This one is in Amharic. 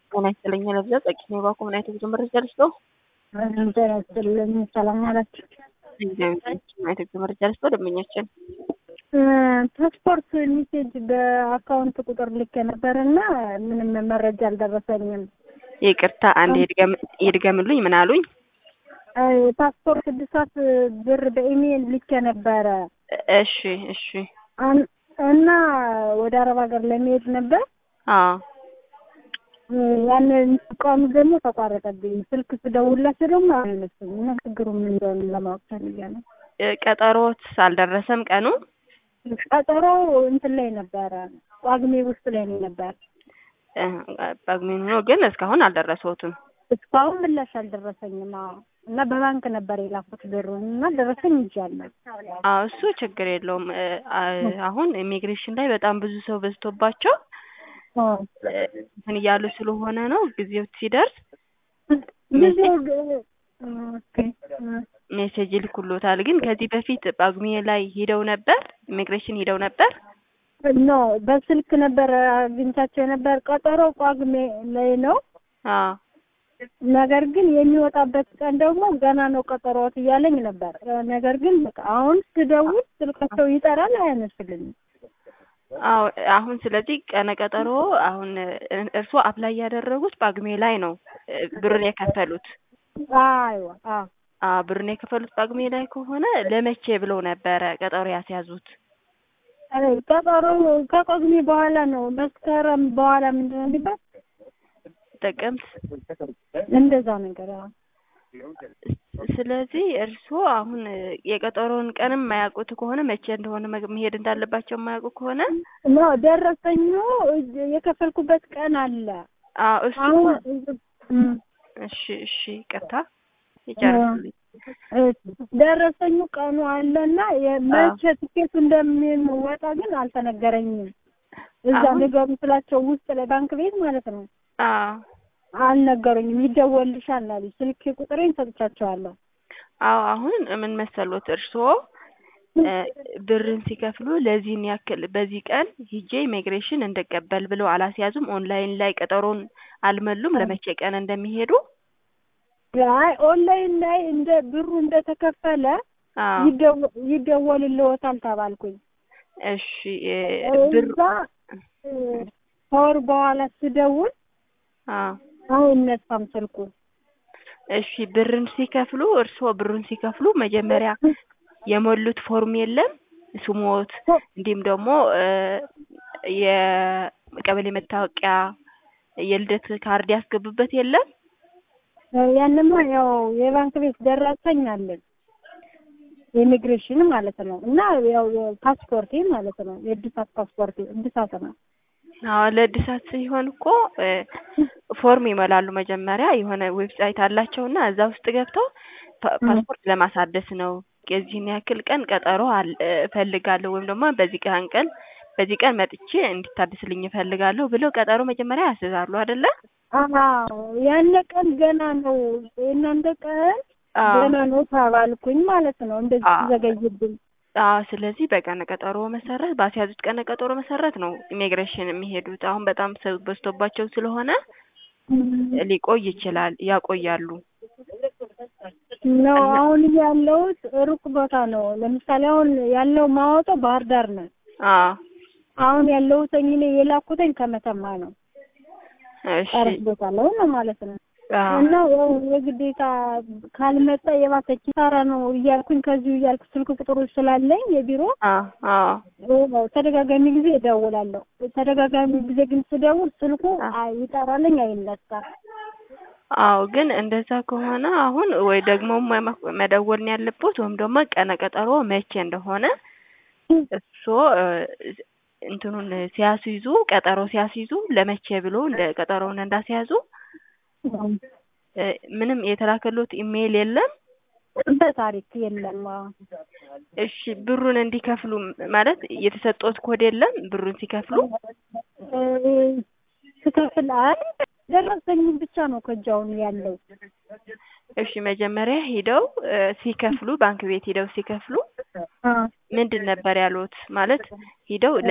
ጤና ይስጥልኝ ለብዛ ጸቂት ነው ባኮ ምን አይነት ጉዞ መረጃ ልስጦ? ጤና ይስጥልኝ ሰላም አላችሁ? ምን አይነት ጉዞ መረጃ ልስጦ? ደንበኛችን ፓስፖርት ሜሴጅ በአካውንት ቁጥር ልክ ነበር እና ምንም መረጃ አልደረሰኝም። ይቅርታ አንድ ይድገምሉኝ። ምን አሉኝ? ፓስፖርት እድሳት ብር በኢሜይል ልክ ነበረ። እሺ እሺ። እና ወደ አረብ ሀገር ለመሄድ ነበር። አዎ ያንን ቀኑ ደግሞ ተቋረጠብኝ። ስልክ ስደውላቸው ደግሞ አይነሱም እና ችግሩ ምን እንደሆነ ለማወቅ ፈልጌ ነው። ቀጠሮት አልደረሰም ቀኑ? ቀጠሮ እንትን ላይ ነበረ፣ ጳጉሜ ውስጥ ላይ ነው ነበር። ጳጉሜ ሆኖ ግን እስካሁን አልደረሰውትም። እስካሁን ምላሽ አልደረሰኝም። አዎ እና በባንክ ነበር የላኩት ብሩን እና ደረሰኝ ይጃለሁ። አዎ እሱ ችግር የለውም። አሁን ኢሚግሬሽን ላይ በጣም ብዙ ሰው በዝቶባቸው እንትን እያሉ ስለሆነ ነው። ጊዜው ሲደርስ ሜሴጅ ይልኩሎታል። ግን ከዚህ በፊት ጳጉሜ ላይ ሂደው ነበር፣ ኢሚግሬሽን ሂደው ነበር። ኖ በስልክ ነበር አግኝቻቸው ነበር። ቀጠሮ ጳጉሜ ላይ ነው። አዎ ነገር ግን የሚወጣበት ቀን ደግሞ ገና ነው ቀጠሮት እያለኝ ነበር። ነገር ግን በቃ አሁን ስደውል ስልካቸው ይጠራል፣ አያነሱልኝም። አዎ አሁን ስለዚህ ቀነ ቀጠሮ አሁን እርስዎ አፕላይ ያደረጉት ጳጉሜ ላይ ነው ብርን የከፈሉት። አይዋ አዎ አዎ ብርን የከፈሉት ጳጉሜ ላይ ከሆነ ለመቼ ብለው ነበረ ቀጠሮ ያስያዙት? ቀጠሮ ከጳጉሜ በኋላ ነው መስከረም በኋላ ምንድን ነው የሚባል ጥቅምት እንደዛ ነገር አዎ። ስለዚህ እርስዎ አሁን የቀጠሮውን ቀንም የማያውቁት ከሆነ መቼ እንደሆነ መሄድ እንዳለባቸው የማያውቁ ከሆነ ኖ ደረሰኙ የከፈልኩበት ቀን አለ። አዎ እሱ እሺ እሺ ይቅርታ ይጨርሱልኝ። ደረሰኙ ቀኑ አለና መቼ ትኬቱ እንደሚወጣ ግን አልተነገረኝም። እዛ ንገሩ ስላቸው ውስጥ ላይ ባንክ ቤት ማለት ነው። አዎ አልነገሩኝም። ይደወልልሻል አሉ። ስልክ ቁጥሬን ሰጥቻቸዋለሁ። አዎ አሁን ምን መሰሎት እርስዎ ብርን ሲከፍሉ ለዚህን ያክል በዚህ ቀን ሂጄ ኢሚግሬሽን እንድቀበል ብለው አላስያዙም። ኦንላይን ላይ ቀጠሮን አልመሉም ለመቼ ቀን እንደሚሄዱ። አይ ኦንላይን ላይ እንደ ብሩ እንደተከፈለ ይደወልልዎታል ተባልኩኝ። እሺ ብር እዛ ከወር በኋላ ስደውል አይነሳም ስልኩ። እሺ ብርን ሲከፍሉ እርስዎ ብሩን ሲከፍሉ መጀመሪያ የሞሉት ፎርም የለም ስሞት፣ እንዲሁም ደግሞ የቀበሌ መታወቂያ፣ የልደት ካርድ ያስገቡበት የለም? ያንማ ያው የባንክ ቤት ደረሰኝ አለኝ የኢሚግሬሽን ማለት ነው እና ያው ፓስፖርቴ ማለት ነው የእድሳት ፓስፖርቴ እድሳት ነው። አዎ ለእድሳት ሲሆን እኮ ፎርም ይሞላሉ። መጀመሪያ የሆነ ዌብሳይት አላቸውና እዛ ውስጥ ገብተው ፓስፖርት ለማሳደስ ነው የዚህን ያክል ቀን ቀጠሮ እፈልጋለሁ ወይም ደግሞ በዚህ ቀን ቀን በዚህ ቀን መጥቼ እንዲታደስልኝ እፈልጋለሁ ብለው ቀጠሮ መጀመሪያ ያስይዛሉ አይደለ? አዎ ያነ ቀን ገና ነው የእናንተ ቀን ገና ነው ተባልኩኝ ማለት ነው። እንደዚህ ዘገይብኝ አዎ ስለዚህ በቀነ ቀጠሮ መሰረት ባስያዙት ቀነ ቀጠሮ መሰረት ነው ኢሚግሬሽን የሚሄዱት። አሁን በጣም ሰው በዝቶባቸው ስለሆነ ሊቆይ ይችላል፣ ያቆያሉ። ነው አሁን ያለሁት ሩቅ ቦታ ነው። ለምሳሌ አሁን ያለው ማወጣው ባህር ዳር ነው። አዎ አሁን ያለሁት እኔ የላኩተኝ ከመተማ ነው። እሺ ጠረፍ ቦታ ላይ ነው ማለት ነው። እና ያው የግዴታ ካልመጣ የባሰ ኪሳራ ነው እያልኩኝ ከዚሁ እያልኩ ስልክ ቁጥሮች ስላለኝ የቢሮ ተደጋጋሚ ጊዜ እደውላለሁ። ተደጋጋሚ ጊዜ ግን ስደውል ስልኩ ይጠራልኝ አይነሳም። አዎ ግን እንደዛ ከሆነ አሁን ወይ ደግሞ መደወል ነው ያለበት ወይም ደግሞ ቀነ ቀጠሮ መቼ እንደሆነ እሱ እንትኑን ሲያስይዙ ቀጠሮ ሲያስይዙ ለመቼ ብሎ እንደ ቀጠሮውን እንዳስያዙ ምንም የተላከሎት ኢሜይል የለም። በታሪክ የለም። እሺ ብሩን እንዲከፍሉ ማለት የተሰጠዎት ኮድ የለም? ብሩን ሲከፍሉ ስከፍል አይ ደረሰኝ ብቻ ነው ከእጃውን ያለው። እሺ መጀመሪያ ሂደው ሲከፍሉ ባንክ ቤት ሂደው ሲከፍሉ ምንድን ነበር ያሉት? ማለት ሂደው